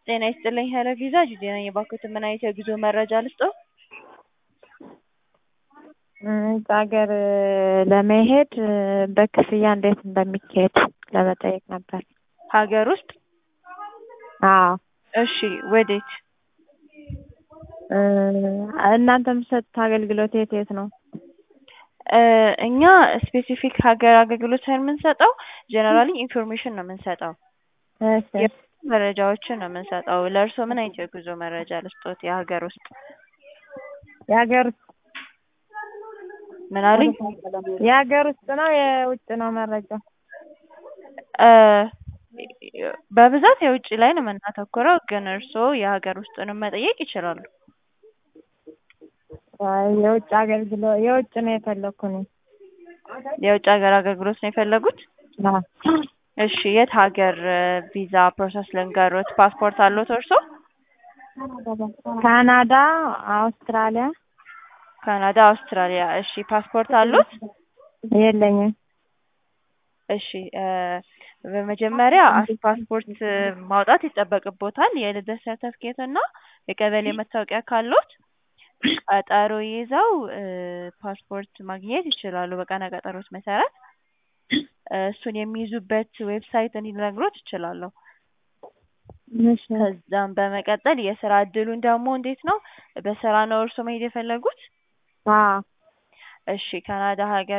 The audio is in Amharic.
ጤና ይስጥልኝ ሄሎ ቪዛ ጂጂ ነኝ። እባክዎትን ምን አይነት የጉዞ መረጃ ልስጥዎ? ውጭ ሀገር ለመሄድ በክፍያ እንዴት እንደሚካሄድ ለመጠየቅ ነበር። ሀገር ውስጥ? አዎ እሺ ወዴት? እናንተ የምትሰጡት አገልግሎት የት የት ነው? እኛ ስፔሲፊክ ሀገር አገልግሎት ሳይሆን የምንሰጠው ጀነራሊ ኢንፎርሜሽን ነው የምንሰጠው። እሺ መረጃዎችን ነው የምንሰጠው። ለእርስዎ ምን አይነት የጉዞ መረጃ ልስጥዎት? የሀገር ውስጥ የሀገር ውስጥ ምን አሉኝ? የሀገር ውስጥ ነው የውጭ ነው መረጃ? በብዛት የውጭ ላይ ነው የምናተኩረው፣ ግን እርስዎ የሀገር ውስጡንም መጠየቅ ይችላሉ። አይ የውጭ አገልግሎት የውጭ ነው የፈለኩ እኔ። የውጭ ሀገር አገልግሎት ነው የፈለጉት? አዎ እሺ የት ሀገር ቪዛ ፕሮሰስ ልንገሮት? ፓስፖርት አለዎት እርስዎ? ካናዳ፣ አውስትራሊያ። ካናዳ፣ አውስትራሊያ። እሺ ፓስፖርት አለዎት? የለኝም። እሺ በመጀመሪያ ፓስፖርት ማውጣት ይጠበቅብዎታል። የልደት ሰርተፍኬት እና የቀበሌ መታወቂያ ካለዎት ቀጠሮ ይዘው ፓስፖርት ማግኘት ይችላሉ በቀነ ቀጠሮት መሰረት። እሱን የሚይዙበት ዌብሳይት እኔ ልነግሮት እችላለሁ። እሺ ከዛም በመቀጠል የስራ እድሉን ደግሞ እንዴት ነው? በስራ ነው እርስዎ መሄድ የፈለጉት? አዎ እሺ ካናዳ ሀገር